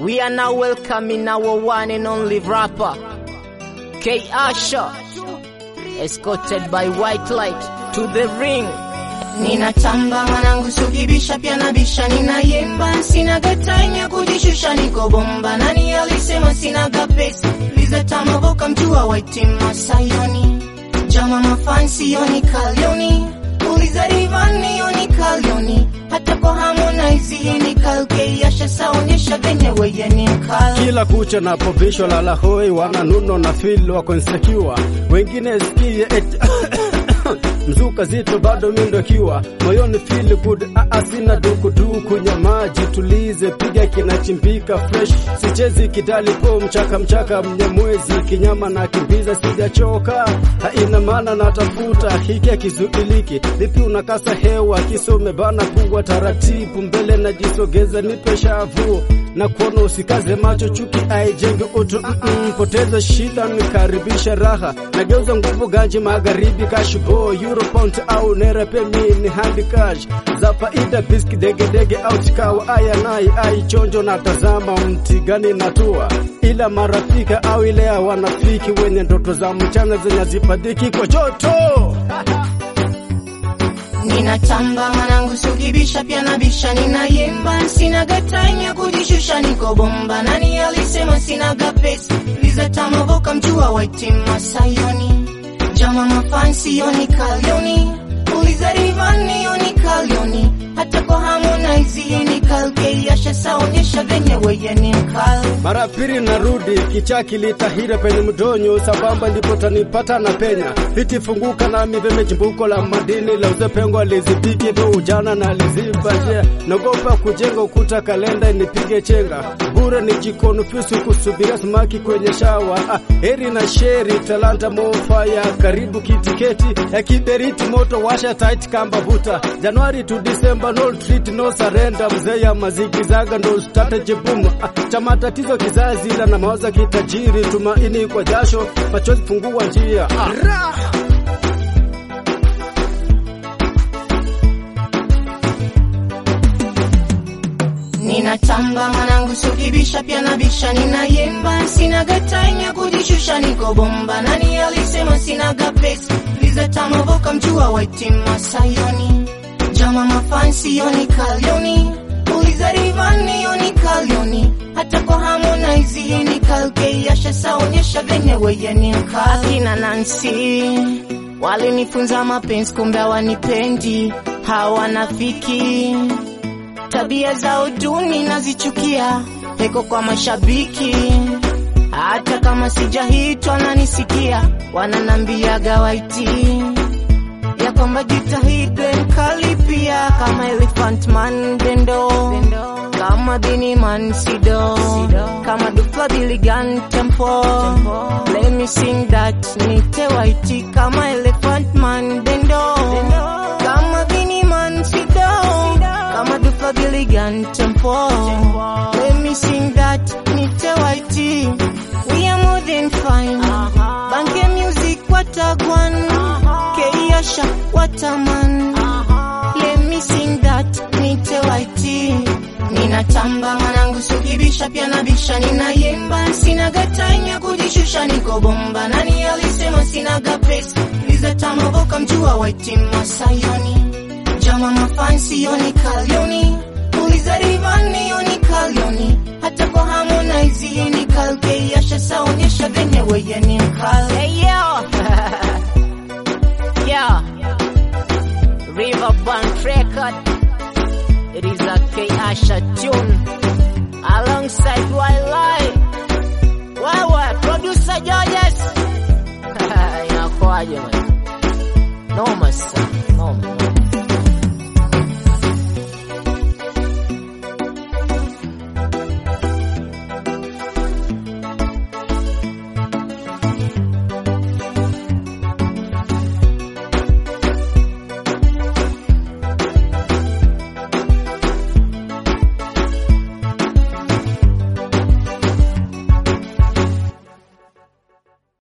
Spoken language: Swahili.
We are now welcoming our one and only rapper, K Asha, escorted by White Light to the ring. Ninatamba mwanangu, sukibisha pia nabisha, ninayemba, sinaga time ya kujishusha, niko bomba. Nani alisema sinaga pesa? Liza tamavoka mjua white masayoni, jama mafansi yoni kalioni, uliza rivani yoni kalioni, hata kwa Harmonize yeni kalke yasha saonyesha venye weye ni mkali. Kila kucha napovishwa lala hoi, wananuno na feel wako insecure, wengine sikie eti mzuka zito bado mindokiwa moyoni feel good aa sina dukuduku nyama jitulize piga kinachimbika fresh sichezi kidali po mchaka mchaka mnyamwezi kinyama na kimbiza sijachoka haina maana natafuta hiki akizuiliki vipi unakasa hewa kisome bana kuwa taratibu mbele najisogeza nipe shavu na kuona usikaze macho chuki aijenge utu mm -mm, poteza shida nikaribisha raha nageuza nguvu ganji magharibi kashibo europont au nera pemini handi cash za faida biski degedege au chikawa aya nai ai chonjo na tazama mti gani natua ila marafika au ile ya wanafiki wenye ndoto za mchana zenye hazipadiki kwa joto Ninatamba mwanangu, sukibisha pia nabisha, ninayemba, sinaga time ya kujishusha, niko bomba. Nani alisema sinaga pesa? Liza tamavoka mjua white masayoni, jama mafansi yoni kalioni, uliza rivani yoni kalioni, hata kwa Harmonize yeni kalke yasha saonyesha venye weye ni mkali. mara pili narudi kichaki litahira penye mdonyo sabamba ndipo tanipata na penya viti funguka nami veme chimbuko la madini la uzepengo lizidiki vyo ujana na liziba je nagopa kujenga ukuta kalenda nipige chenga bure ni jikonufisu kusubiria samaki kwenye shawa ah, heri na sheri talanta mofaya karibu kitiketi ya kiberiti moto washa tight kamba vuta januari to december no treat no surrender mzee ya mazigizaga ndo strategy boom ah, cha matatizo kizazi ila na mawaza kitajiri tumaini kwa jasho machozi fungua njia ah. Ninatamba mwanangu, sukibisha pia nabisha, ninayemba, sinaga time ya kujishusha, niko bomba. Nani alisema sinaga pesa? Liza tamavoka mjua white masayoni, jama mafansi yoni kalioni, uliza rivani yoni kalioni, hata kwa Harmonize yeni kalke yasha saonyesha venye weye ni mkali. Akina Nancy walinifunza mapenzi, kumbe hawanipendi, hawanafiki tabia zao duni nazichukia, heko kwa mashabiki. Hata kama sijahitwa nanisikia, wananambiaga waiti ya kwamba jitahidi mkali pia kama Elephant Man Bendo, kama Bini Man Sido, kama Dufla Biligan Tempo. Let me sing that nite waiti kama Elephant Man Bendo, kama Bini Man Sido, kama Dufla Biligan Tempo. Let me sing that nite waiti. We are more than fine. Banke music watagwan. Keiyasha wataman. Let me sing that nite waiti. Ninatamba mwanangu, sukibisha pia nabisha, ninayemba, sinaga time ya kujishusha, niko bomba. Nani alisema sinaga pesa? Liza tamavoka mjua white masayoni, jama mafansi yoni kalioni, uliza rivani yoni kalioni, hata kwa Harmonize yeni kalke yasha saonyesha venye weye ni mkali. Hey yo, yeah, Riverbank record. It is a K Asha tune alongside Wildlife. Wewe producer Georges, inakuaje man? Noma sana, noma.